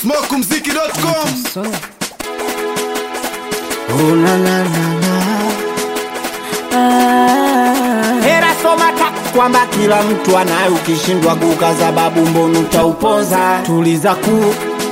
smokumziki.com Oh, na, na, na, na. Hera soma ta kwamba kila mtu anayo, ukishindwa kukaza babu mbonu utaupoza. Tuliza ku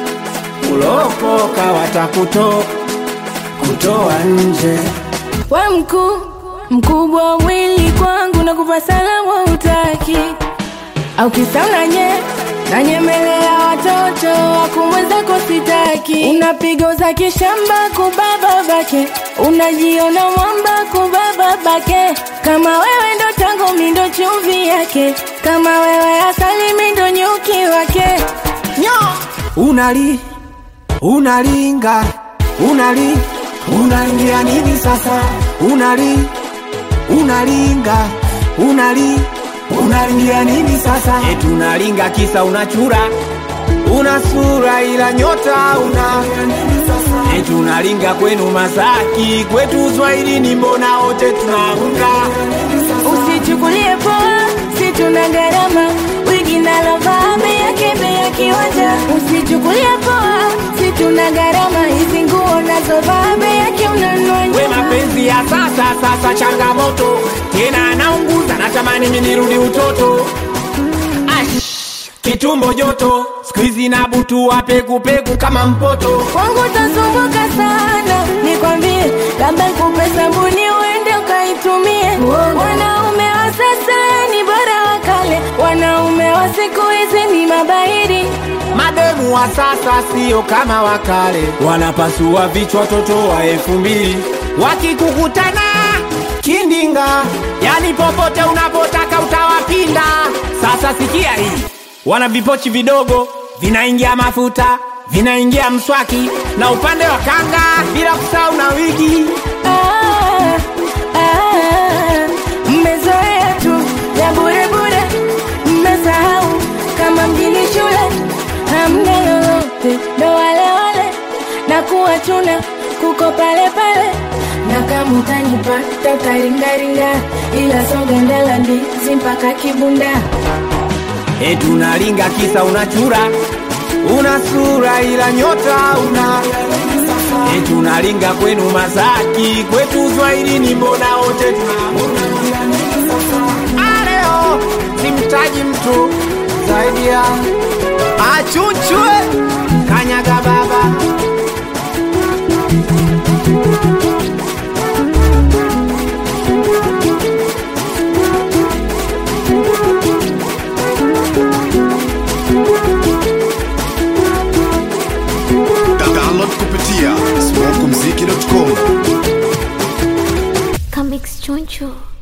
ulopoka watakuto kutoa nje. we mkuu mkubwa wa mwili kwangu na kupa salamu utaki au kisa unanye nanyemelea watoto wakumwezako sitaki unapiga za kishamba kubaba bake unajiona mwamba kubaba bake kama wewe ndo tango mindo chumvi yake kama wewe asali mindo nyuki wake Nyo unali unalinga unali unaingia nini sasa? Unali unalinga unali unaingia nini sasa? Eti unalinga kisa unachura una sura ila nyota una eti unalinga kwenu Masaki kwetu Uswahilini mbona wote tunaunga Usichukulie poa, si tuna gharama wigi nalovaa bei yake bei ya kiwanja. Usichukulie poa, si tuna gharama hizi nguo nazovaa bei yake unanunua we nyuma. mapenzi ya sasa sasa changamoto tena anaunguza natamani mimi nirudi utoto Ash, kitumbo joto skuizi na butu wa pekupeku kama mpoto Kwangu utasumbuka sana, nikwambie, labda nikupe sabuni uende ukaitumie. Wanaume wa sasa ni bora wa kale, wanaume wa siku hizi ni mabairi. mademu wa sasa sio kama wakale wanapasua vichwa watoto wa elfu mbili wakikukutana kindinga yani popote unapotaka utawapinda sasa sikia hii wana vipochi vidogo vinaingia mafuta vinaingia mswaki na upande wa kanga bila kusahau na wigi Ah, ah, mmezoea tu ya bure bure, mmesahau kama mjini shule hamna lolote, ndo wale wale na kuwachuna kuko pale pale, na kama utanipata utaringaringa, ila soga ndala ndizi mpaka kibunda. eti unalinga kisa unachura una sura ila nyota una eti unalinga kwenu Masaki kwetu Uswahilini mbona wote tunaona aleo simtaji mtu zaidi ya achuchwe kanyaga baba download kupitia smokumziki.com Comics Choncho.